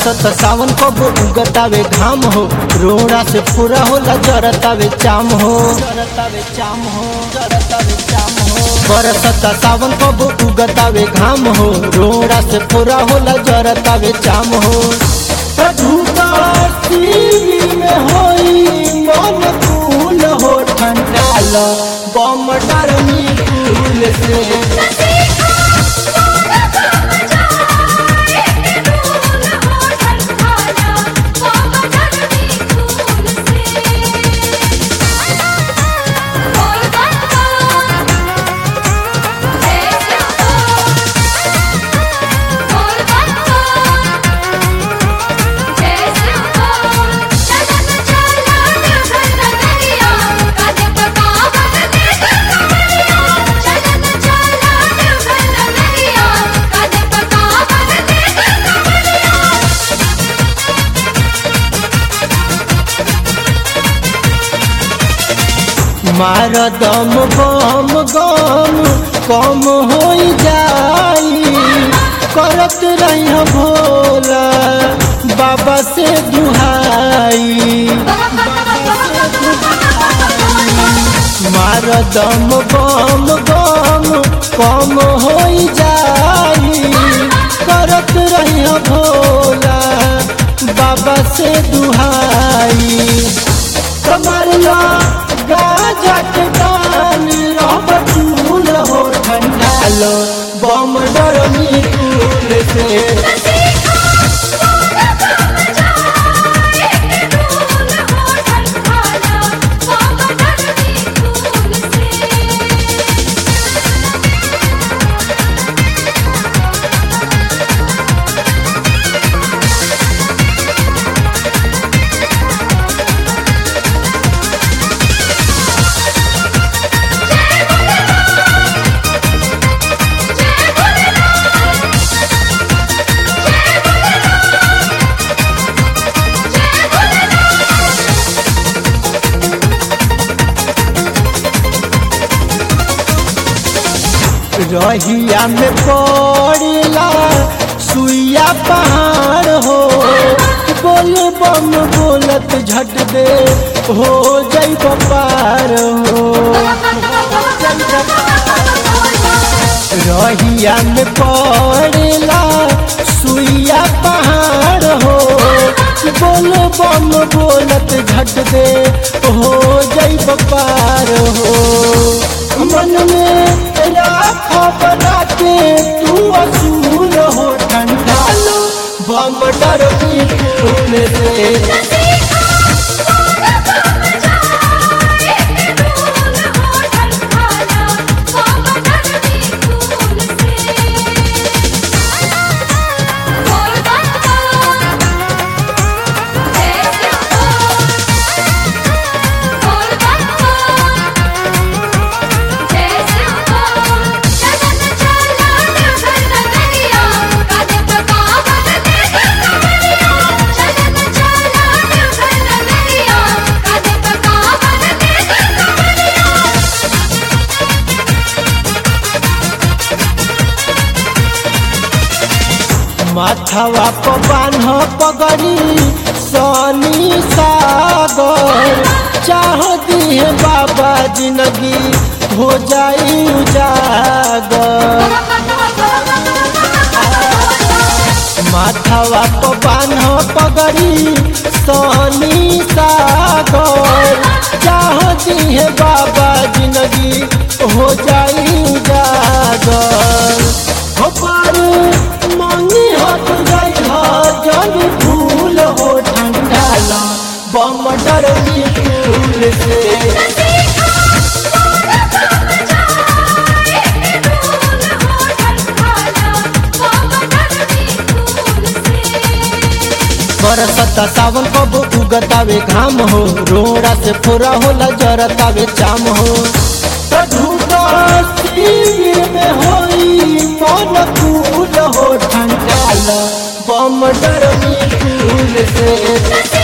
बरसत सावन कब उगतावे घाम हो रोड़ा से पूरा होला जरतावे चाम हो जरतावे चाम हो जरतावे चाम हो बरसत सावन कब उगतावे घाम हो रोड़ा से पूरा होला जरतावे चाम हो धूपा सीवी में होई मन कूल हो ठंडाल बम डरमी कूल से मार दम बम गम कम हो जाई करत रही भोला बाबा से दुहाई मार दम बम गम कम हो जाई करत रही भोला बाबा से दुहाई कमरिया गाजा के पानी रब चूल हो ठंडाल बम डरमी कूल से रहिया में पड़ला सुइया पहाड़ हो बोल बम बोलत झट दे हो जई पार हो रहिया में पड़ला सुइया पहाड़ हो बोल बम बोलत झट दे हो जई पार हो मन में राख बना के तू असूल हो ठंडाल बम डर की फूल से माथवा प बान्ह पगड़ी सनी सागर चाह दिए बाबा जिंदगी हो जाई उजागर माथवा प बान्ह पगड़ी सनी सागर चाह दिए बाबा जिंदगी हो जाई उजागर हो पारू मांगी हाथ जाई हा जग फूल हो ठंडाल बम डरमी फूल से बरसता सावन कब उगतावे घाम हो रोड़ा से फोरा होला जरतावे चाम हो धूपा में होई मन कूल हो ठंडाल बम डरमी फूल से